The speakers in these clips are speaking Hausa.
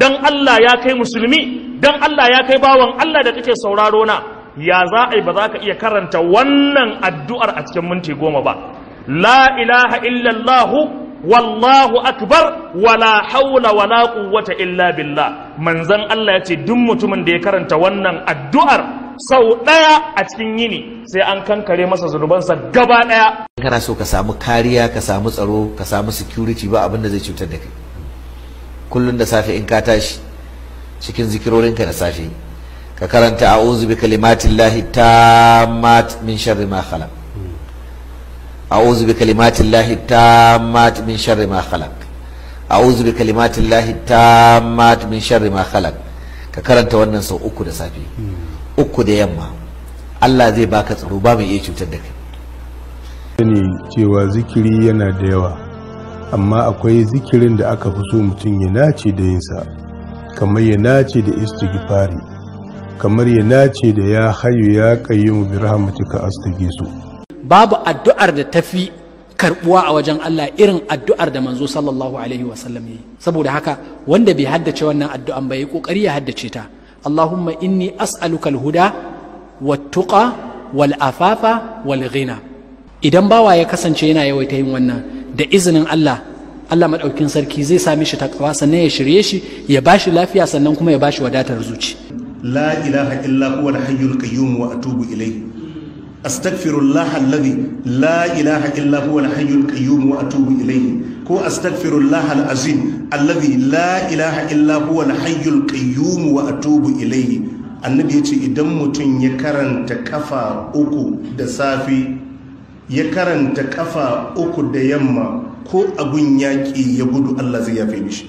dan Allah ya kai musulmi dan Allah ya kai bawan Allah da kake sauraro na ya za a yi ba za ka iya karanta wannan addu'ar a cikin minti goma ba la ilaha illallahu wallahu akbar wala haula wala quwwata illa billah manzon Allah ya ce duk mutumin da ya karanta wannan addu'ar sau ɗaya a cikin yini sai an kankare masa zunubansa gaba ɗaya kana so ka samu kariya ka samu tsaro ka samu security ba abin da zai cutar da kai kullun da safe in ka tashi cikin zikirorinka da safe ka karanta a'udhu bi kalimatillahi tammat min sharri ma khalaq a'udhu bi kalimatillahi tammat min sharri ma khalaq a'udhu bi kalimatillahi tammat min sharri ma khalaq ka karanta wannan sau uku da safe uku da yamma Allah zai baka tsaro ba mai iya cutar da kai sani cewa zikiri yana da yawa amma akwai zikirin da aka fi so mutum ya nace da yinsa kamar ya nace da istighfari kamar ya nace da ya hayu ya qayyumu bi rahmatika astaghisu babu addu'ar da tafi karbuwa a wajen Allah irin addu'ar da manzo sallallahu alaihi wasallam yi saboda haka wanda bai haddace wannan addu'an bai kokari ya haddace ta Allahumma inni as'aluka al-huda wat-tuqa wal-afafa wal-ghina idan bawa ya kasance yana yawaita yin wannan da izinin Allah Allah madaukin sarki zai sami shi takawa sannan ya shirye shi ya bashi lafiya sannan kuma ya bashi wadatar zuci la ilaha illa huwa al-hayyul qayyum wa atubu ilayhi astaghfirullah alladhi la ilaha illa huwa al-hayyul qayyum wa atubu ilayhi ko astaghfirullah al-azim alladhi la ilaha illa huwa al-hayyul qayyum wa atubu ilayhi annabi yace idan mutum ya karanta kafa uku da safi ya karanta kafa uku da yamma ko abun yaƙi ya gudu Allah zai yafe mishi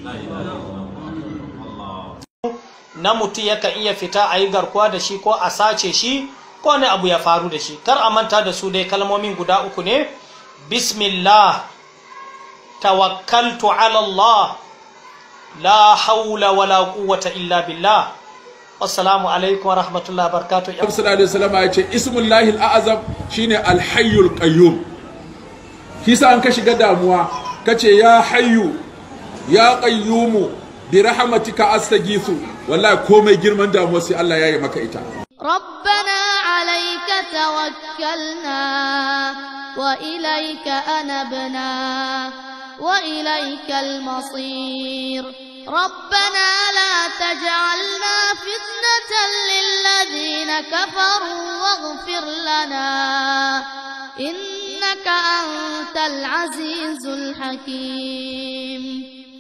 na mutum yakan iya fita a yi garkuwa da shi ko a sace shi ko wani abu ya faru da shi kar a manta da su dai kalmomin guda uku ne bismillah tawakkaltu ala Allah la haula wala quwwata illa billah assalamu alaikum wa rahmatullahi wa barakatuh Annabi sallallahu alaihi wasallam ya ce ismullahi al-azam shine al-hayyul qayyum kisa an ka shiga damuwa kace ya hayyu ya qayyumu bi rahmatika astaghiithu wallahi komai girman damuwa sai Allah ya yi maka ita ربنا عليك توكلنا وإليك أنبنا وإليك المصير ربنا لا تجعلنا فتنة للذين كفروا واغفر لنا إنك أنت العزيز الحكيم